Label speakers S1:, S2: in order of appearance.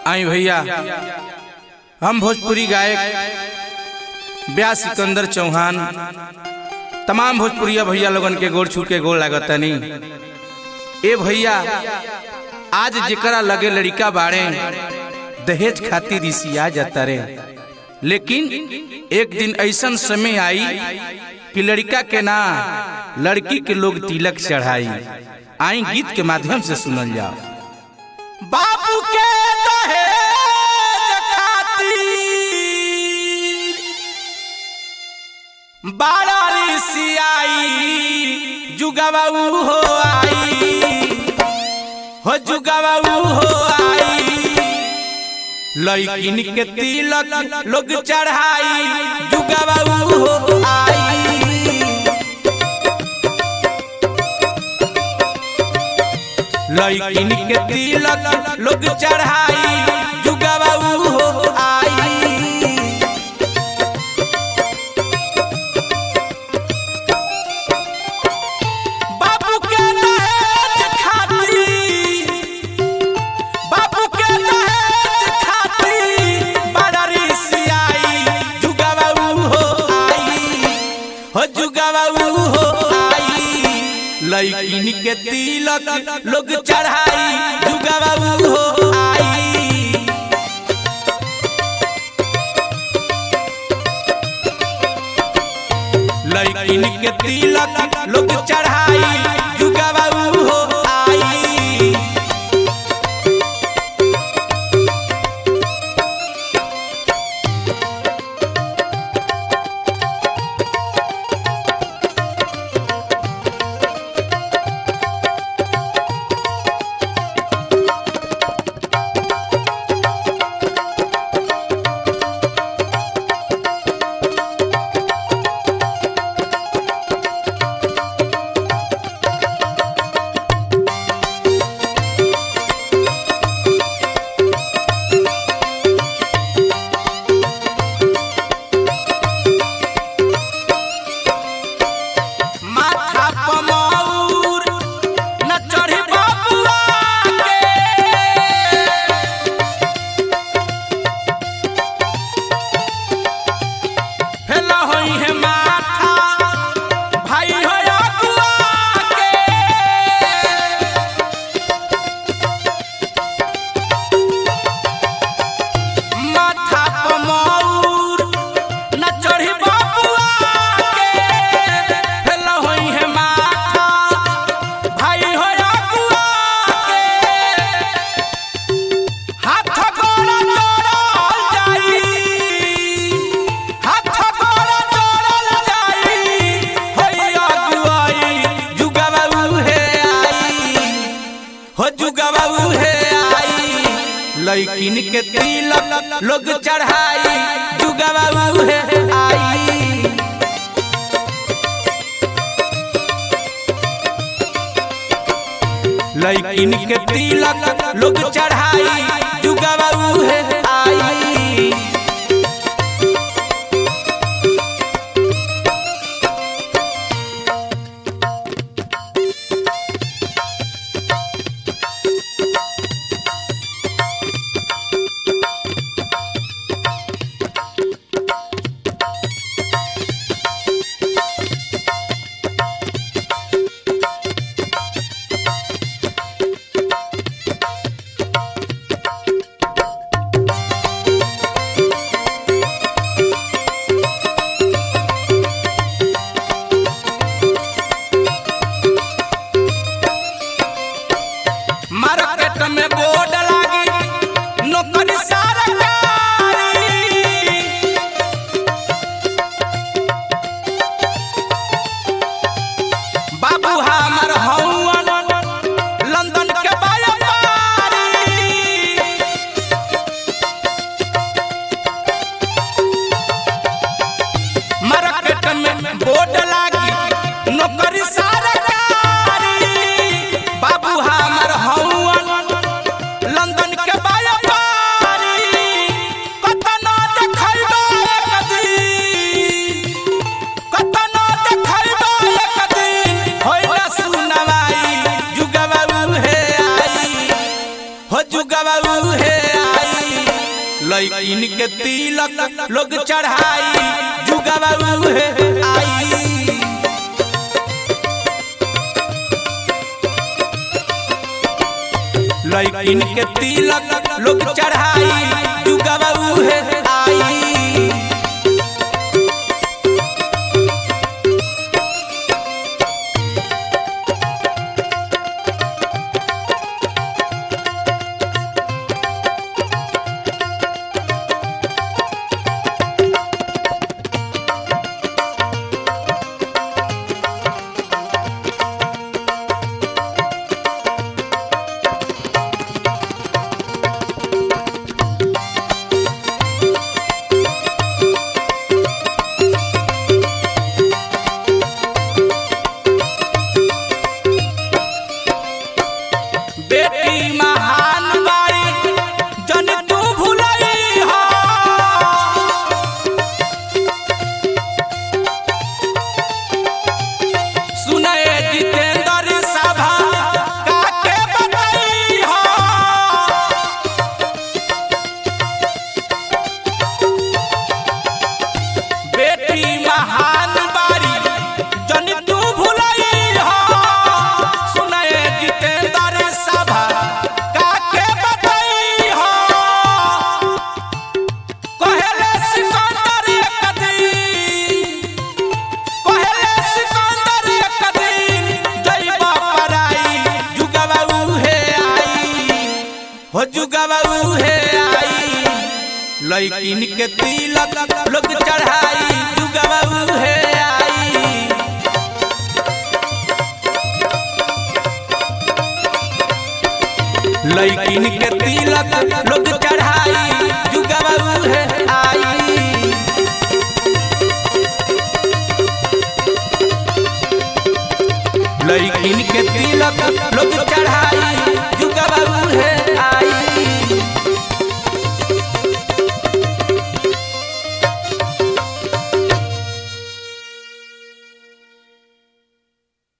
S1: आई भैया हम भोजपुरी गायक ब्यास सिकंदर चौहान तमाम भोजपुरिया भैया लोगन के गोड़ छू के गोड़ लागतनी ए भैया आज जेकरा लगे लड़का बाड़े दहेज खातिर रिसिया जाता रे लेकिन एक दिन ऐसन समय आई कि लड़का के ना लड़की के लोग तिलक चढ़ाई आई गीत के माध्यम से सुनल जाओ बाबू के दहेज खातिर बाड़ा रिसियाई जुगवा ऊ हो आई हो जुगवा ऊ हो आई लइकिन के तिलक लोग चढ़ाई जुगवा ऊ हो आई लइकिन के तिलक लोग चढ़ाई जुगवा ऊ हो आई बाबू के दहेज खातिर बाबू के दहेज खातिर बड़ा रिसियाई जुगवा ऊ हो आई हो जुगवा ऊ हो आई लइकिन के तिलक लोग चढ़ाई जुगवा ऊ हो आई लइकिन के तिलक लोग चढ़ाई जुगवा ऊ हो आई माथा पमौर न चढ़ी बबुआ के फेला होई है माथा भाई हो अगुआ के माथा पमौर न चढ़ी बबुआ के फेला होई है माथा भाई हो अगुआ के हाथ गोड़ जोड़ल जाई हाथ गोड़ जोड़ल जाई होई अगुआई जुगवा उहे आई हो जुगवा उहे आई लइकिन के तिलक लोग चढ़ाई जुगवा उहे आई लइकिन के तिलक लोग चढ़ाई जुगवा उहे आई मार्केट में बोर्ड लागी नौकरी सरकारी बाबू हमर हौवन लंदन के व्यापारी मार्केट में बोर्ड लागी नौकरी सरकारी बाबू हमर हौवन लंदन के व्यापारी कतना देखैबो एक दिन कतना देखैबो एक दिन होय ना सुनवाई जुगवा उहे आई हो जुगवा उहे आई लैकिन के तिलक लोग चढ़ाई जुगवा उहे आई लैकिन के तिलक लोग चढ़ाई जुगवा उहे आई बेटी महान बाई जन तू भुलई हो सुनए जितेंद्र सभा काके बताई हो बेटी महान बारी जन तू भुलई हो सुनए जितेंद्र सभा काके बताई हो कहेले सिकंदर कदी कहेले सिकंदर कदी जइबा पराई जुगवा उहे आई हो जुगवा उहे आई लैकिन के तिलक लोग चढ़ाई जुगवा उहे आई लैकिन के तिलक लोग चढ़ाई जुगवा उहे आई लैकिन के तिलक लोग